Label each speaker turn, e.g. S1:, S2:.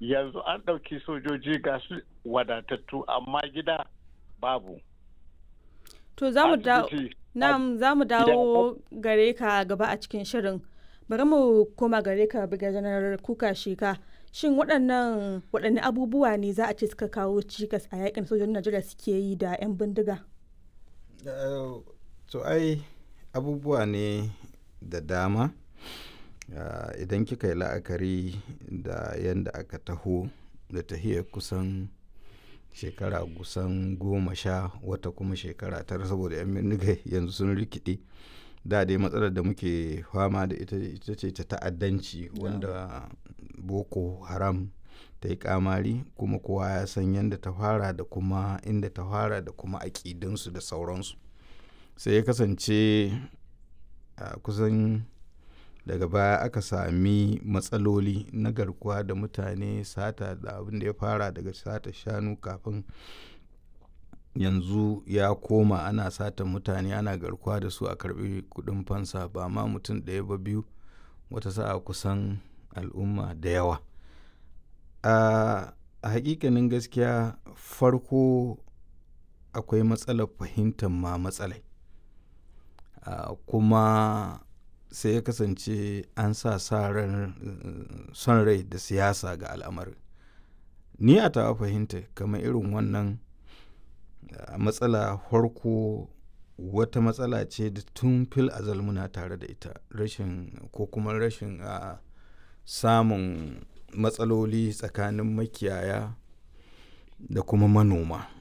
S1: yanzu an ɗauki sojoji ga su wadatattu amma gida babu
S2: To za mu dawo
S1: Asibiti,
S2: Na'am za mu dawo gare ka gaba a cikin shirin. Bari mu koma gare ka Janar Kuka Sheka. Shin waɗannan waɗanne abubuwa ne za a ce suka kawo cikas a yakin sojojin Najeriya suke yi da 'yan bindiga?
S3: Eh, to ai abubuwa ne da dama Ah, idan kika yi la'akari da yadda aka taho da tahiyar kusan shekara kusan goma sha wata kuma shekara tara saboda 'yan bindiga yanzu sun rikide da dai matsalar da muke fama da ita ita ce ta ta'addanci wanda boko haram ta yi kamari kuma kowa ya san yadda ta fara da kuma inda ta fara da kuma aƙidunsu da sauransu sai ya kasance a kusan daga baya aka sami matsaloli na garkuwa da mutane sata da abin da ya fara daga sata shanu kafin yanzu ya koma ana sata mutane ana garkuwa da su a karbi kudin fansa ba ma mutum ɗaya ba biyu wata sa'a kusan al'umma da yawa a a hakikanin gaskiya farko akwai matsalar fahimtar ma matsalai a kuma sai ya kasance an sa sa ran son rai da siyasa ga al'amarin ni a tawa fahimta kamar irin wannan ah, matsala farko wata matsala ce da tun fil azal muna tare da ita rashin ko kuma rashin ah, samun matsaloli tsakanin makiyaya da kuma manoma